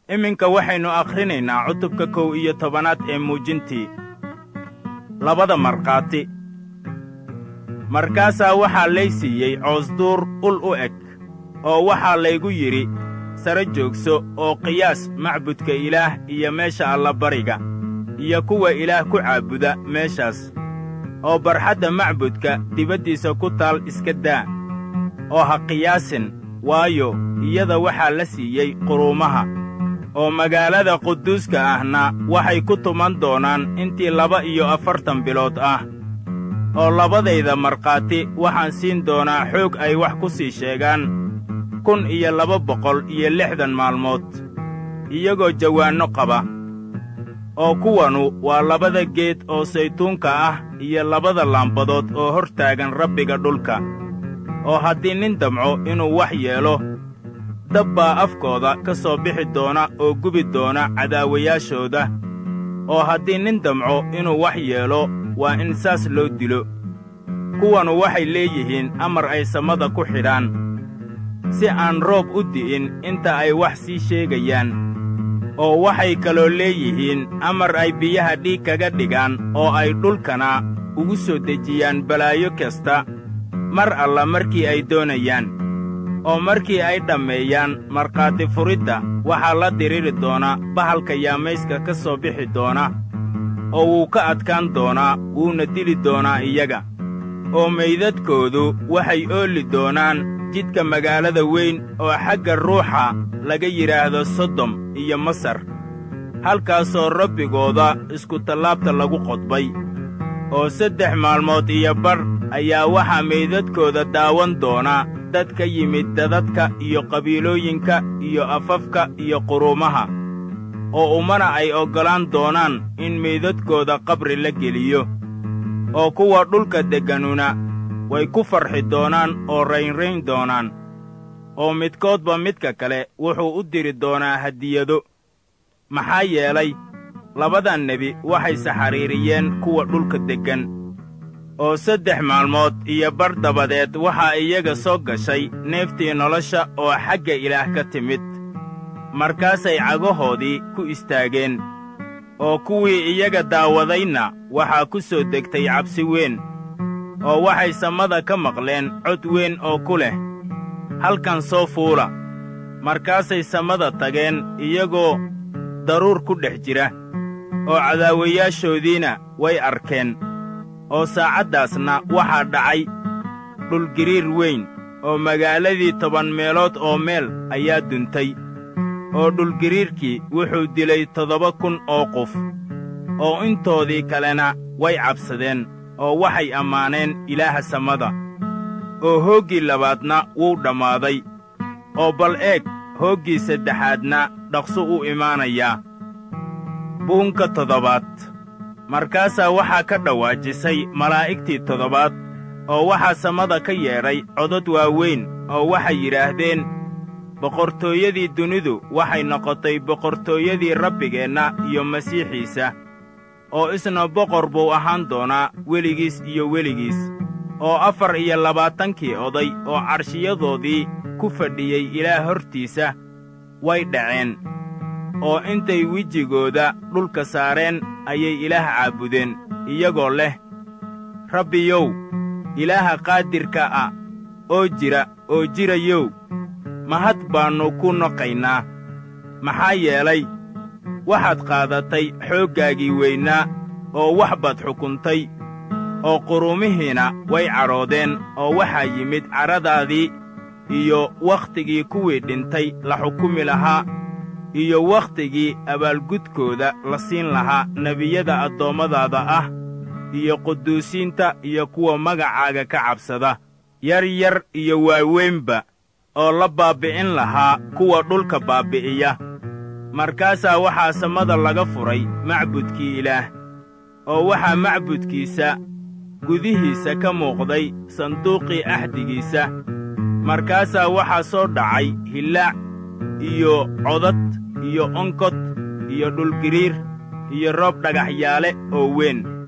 iminka waxaynu akhrinaynaa cutubka kow iyo tobanaad ee muujintii labada markhaati markaasaa waxaa lay siiyey coosduur ul u eg oo waxaa laygu yidhi sare joogso oo qiyaas macbudka ilaah iyo meesha allabariga iyo kuwa ilaah ku caabuda meeshaas oo barxadda macbudka dibaddiisa ku taal iska daa oo ha qiyaasin waayo iyada waxaa la siiyey quruumaha oo magaalada quduuska ahna waxay ku tuman doonaan intii laba iyo afartan bilood ah oo labadayda markhaati waxaan siin doonaa xoog ay wax ku sii sheegaan kun iyo laba boqol iyo lixdan maalmood iyagoo jawaanno qaba oo kuwanu waa labada geed oo saytuunka ah iyo labada laambadood oo hor taagan rabbiga dhulka oo haddii nin damco inuu wax yeelo dab baa afkooda ka soo bixi doona oo gubi doona cadaawayaashooda oo haddii nin damco inuu wax yeelo waa in saas loo dilo kuwanu waxay leeyihiin amar ay samada ku xidhaan si aan roob u di'in inta ay wax sii sheegayaan oo waxay kaloo leeyihiin amar ay biyaha dhiig kaga dhigaan oo ay dhulkana ugu soo dejiyaan balaayo kasta mar alla markii ay doonayaan oo markii ay dhammeeyaan markhaati furidda waxaa la diriri doona bahalka yaamayska ka soo bixi doona oo wuu ka adkaan doonaa wuuna dili doonaa iyaga oo meydadkoodu waxay oolli doonaan jidka magaalada weyn oo xagga ruuxa laga yidhaahdo sodom iyo masar halkaasoo rabbigooda iskutallaabta lagu qodbay oo saddex maalmood iyo badh ayaa waxaa meydadkooda daawan doona dad ka yimid dadadka iyo qabiilooyinka iyo afafka iyo quruumaha oo ummana ay oggolaan doonaan in meydadkooda qabri la geliyo oo kuwa dhulka degganuna way ku farxi doonaan oo raynrayn doonaan oo midkoodba midka kale wuxuu u diri doonaa hadiyado maxaa yeelay labadan nebi waxay saxariiriyeen kuwa dhulka deggan oo saddex maalmood iyo bar dabadeed waxaa iyaga soo gashay neeftii nolosha oo xagga ilaah ka timid markaasay cagahoodii ku istaageen oo kuwii iyaga daawadayna waxaa ku soo degtay cabsi weyn oo waxay samada ka maqleen cod weyn oo ku leh halkan soo fuula markaasay samada tageen iyagoo daruur ku dhex jira oo cadaawayaashoodiina way arkeen oo saacaddaasna waxaa dhacay dhulgiriir weyn oo magaaladii toban meelood oo meel ayaa duntay oo dhulgiriirkii wuxuu dilay toddoba kun oo qof oo intoodii kalena way cabsadeen oo waxay ammaaneen ilaaha samada oo hooggii labaadna wuu dhammaaday oo bal eeg hooggii saddexaadna dhaqso u imaanayaa buunka toddobaad markaasaa waxaa ka dhawaajisay malaa'igtii toddobaad oo waxaa samada ka yeedhay codod waaweyn oo waxay yidhaahdeen boqortooyadii dunidu waxay noqotay boqortooyadii rabbigeenna iyo masiixiisa oo isna boqor buu ahaan doonaa weligiis iyo weligiis oo afar iyo labaatankii oday oo carshiyadoodii ku fadhiyey ilaah hortiisa way dhaceen oo intay wejigooda dhulka saareen ayay ilaah caabudeen iyagoo leh rabbiyow ilaaha qaadirka ah oo jira oo jirayow mahad baannu ku noqaynaa maxaa yeelay waxaad qaadatay xooggaagii weynaa oo wax baad xukuntay oo quruumihiina way cadhoodeen oo waxaa yimid cadhadaadii iyo wakhtigii kuwii dhintay la xukumi lahaa iyo wakhtigii abaalgudkooda la siin lahaa nebiyada addoommadaada ah iyo quduusiinta iyo kuwa magacaaga ka cabsada yar yar iyo waaweynba oo la baabbi'in lahaa kuwa dhulka baabbi'iya markaasaa waxaa samada laga furay macbudkii ilaah oo waxaa macbudkiisa gudihiisa ka muuqday sanduuqii axdigiisa markaasaa waxaa soo dhacay hillaac iyo codad iyo onkod iyo dhulgiriir iyo roob dhagaxyaale oo weyn